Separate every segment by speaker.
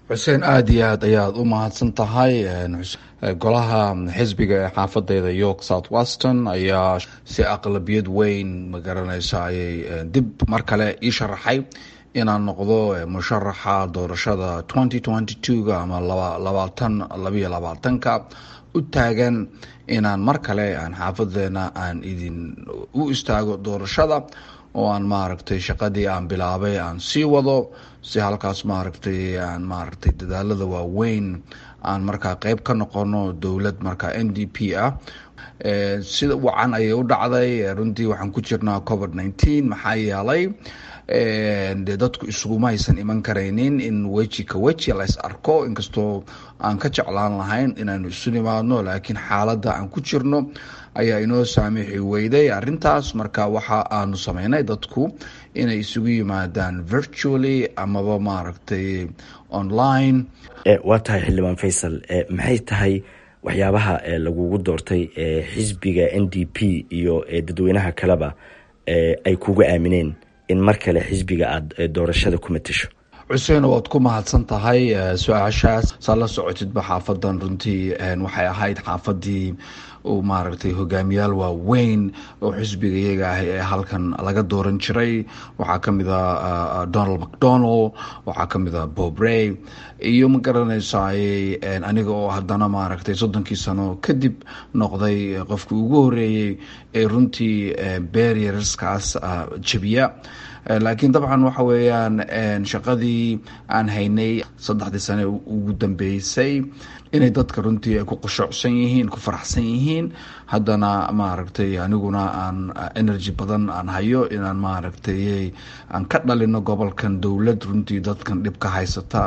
Speaker 1: xuseen aada iyo aad ayaad u mahadsan tahay golaha xisbiga ee xaafadeyda york south weston ayaa si aqlabiyad weyn magaranaysa ayay dib mar kale ii sharaxay inaan noqdo musharaxa doorashada twenty twenty two-ga ama labaatan labayo labaatanka u taagan inaan mar kale aan xaafadeena aan idin u istaago doorashada oo aan maaragtay shaqadii aan bilaabay aan sii wado si halkaas maaragtay aan maaragtay dadaalada waaweyn aan markaa qeyb ka noqono dowlad markaa n d p ah sida wacan ayay u dhacday runtii waxaan ku jirnaa covid nineteen maxaa yeelay de dadku isuguma haysan iman karaynin in weji ka weji lays arko inkastoo aan ka jeclaan lahayn inaanu isu nimaadno laakiin xaaladda aan ku jirno ayaa inoo saamixi weyday arintaas marka waxa aanu sameynay dadku inay isugu yimaadaan virtually amaba maaragtay online
Speaker 2: waa tahay xildhibaan faysal maxay tahay waxyaabaha lagugu doortay xisbiga n d p iyo dadweynaha kaleba ay kugu aamineen in mar kale xisbiga aada doorashada ku matasho
Speaker 1: xuseen waad ku mahadsan tahay su-aashaas saa la socotidba xaafadan runtii waxay ahayd xaafadii uu maaragtay hogaamiyaal waaweyn oo xisbiga iyaga ah ee halkan laga dooran jiray waxaa kamid a donald mcdonald waxaa kamid a bob rey iyo ma garanaysaay aniga oo haddana maaragtay soddonkii sano kadib noqday qofkii ugu horeeyey ee runtii berierskaas jabiya laakiin dabcan waxa weeyaan shaqadii aan haynay saddexdii sane ugu dambeysay inay dadka runtii ay ku qushuucsan yihiin ku faraxsan yihiin haddana maaragtay aniguna aan energy badan aan hayo inaan maaragtay aan ka dhalino gobolkan dowlad runtii dadkan dhibka haysata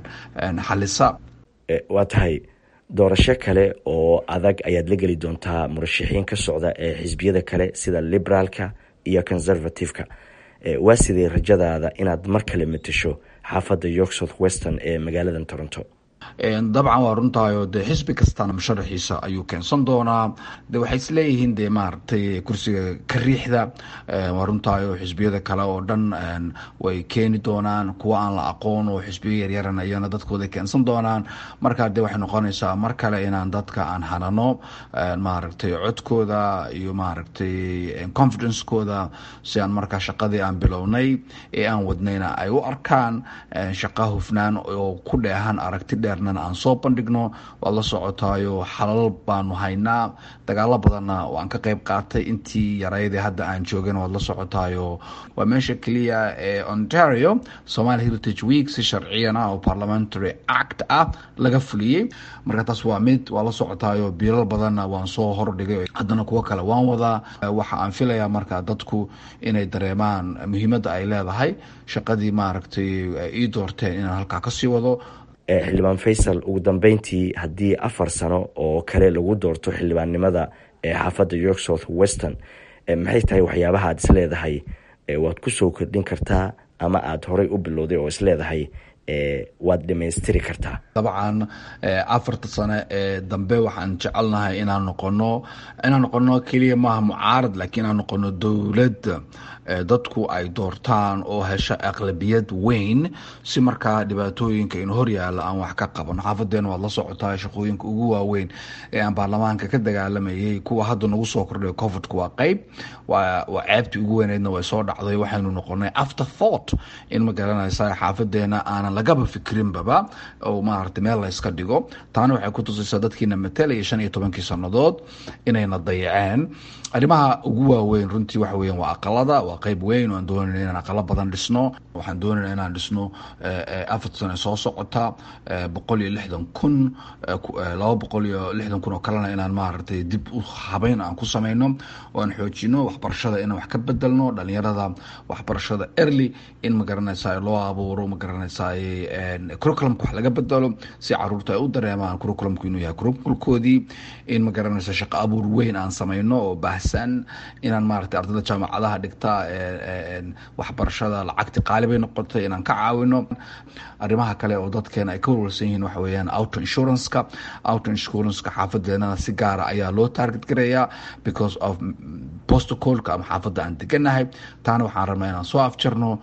Speaker 1: xalisa
Speaker 2: waa tahay doorasho kale oo adag ayaad la geli doontaa murashaxiin ka socda ee xisbiyada kale sida liberaalka iyo conservative-ka waa sidee rajadaada inaad mar kale matasho xaafadda york south western ee magaalada toronto
Speaker 1: dabcan waa runtahay de xisbi kastana musharaxiisa ayuu keensan doonaa de waxay isleeyihiin de maaragtay kursiga kariixda waa runtahay oo xisbiyada kale oo dhan way keeni doonaan kuwa aan la aqoon oo xisbiyo yaryaran ayana dadkooda keensan doonaan markaa de waxay noqonaysaa mar kale inaan dadka aan hanano maaragtay codkooda iyo maaragtay confidencekooda si aan markaa shaqadii aan bilownay ee aan wadnayna ay u arkaan shaqa hufnaan oo ku dheehan aragti dheer aan soo bandhigno waad la socotaayo xalal baanu haynaa dagaalo badanna waan ka qeyb qaatay intii yaraydee hadda aan joogin waad la socotaayo waa meesha keliya ee ontario somalia heritage week si sharciyana oo parliamentary act ah laga fuliyey marka taas waa mid waa la socotaayo biilal badanna waan soo hordhigay haddana kuwo kale waan wadaa waxa aan filayaa marka dadku inay dareemaan muhiimadda ay leedahay shaqadii maaragtay ii doorteen inaan halkaa kasii wado
Speaker 2: xildhibaan faysal ugu dambeyntii haddii afar sano oo kale lagu doorto xildhibaannimada ee xaafadda york south western maxay tahay waxyaabaha aad isleedahay waad kusoo kordhin kartaa ama aada horey u bilowday oo isleedahay waad dhamaystiri kartaa
Speaker 1: dabcan afarta sane ee dambe waxaan jecelnahay inaan noqono inaan noqono keliya maaha mucaarad laakiin inaan noqono dowlad dadku ay doortaan oo hesha aqlabiyad weyn si markaa dhibaatooyinka in horyaala aan wax ka qaban xaafadeena waad la socotaa shaqooyinka ugu waaweyn ee aan baarlamaanka ka dagaalamayay kuwa hadda nagu soo kordhay covidka waa qeyb waa ceebtii ugu weyneydna way soo dhacday waxaynu noqonay after thought in ma garanaysa xaafadeena aanan lagaba fikrinbaba oo maaragtay meel layska dhigo taana waxay ku tusaysaa dadkiina matelaya shan iyo tobankii sannadood inayna dayaceen arrimaha ugu waaweyn runtii waxa weyan waa aqalada waa qeyb weyn oo aan doonayna inaan aqalo badan dhisno waxaan doonayna inaan dhisno afar sane soo socota boqol iyo lixdan kun laba boqol iyo lixdan kun oo kalena inaan maaragtay dib u habeyn aan ku sameyno oo aan xoojino waxbarashada inaan wax ka bedelno dhalinyarada waxbarashada early in magaranaysa loo abuuro magaranaysa curriculumka wax laga bedelo si caruurta ay u dareemaan curriculumku inuu yahay curriculkoodii in magaranaysa shaqo abuur weyn aan sameyno oo baahsan inaan maaragtay ardayda jaamacadaha dhigta waxbarashada lacagti qaali bay noqotay inaan ka caawino arrimaha kale oo dadkeena ay ka walwalsan yihiin waxa weeyaan auto insuranceka auto insuranceka xaafadeenana si gaara ayaa loo target gareeyaa because of protocolka ama xaafadda aan deganahay taana waxaan rabnaa inaan soo afjarno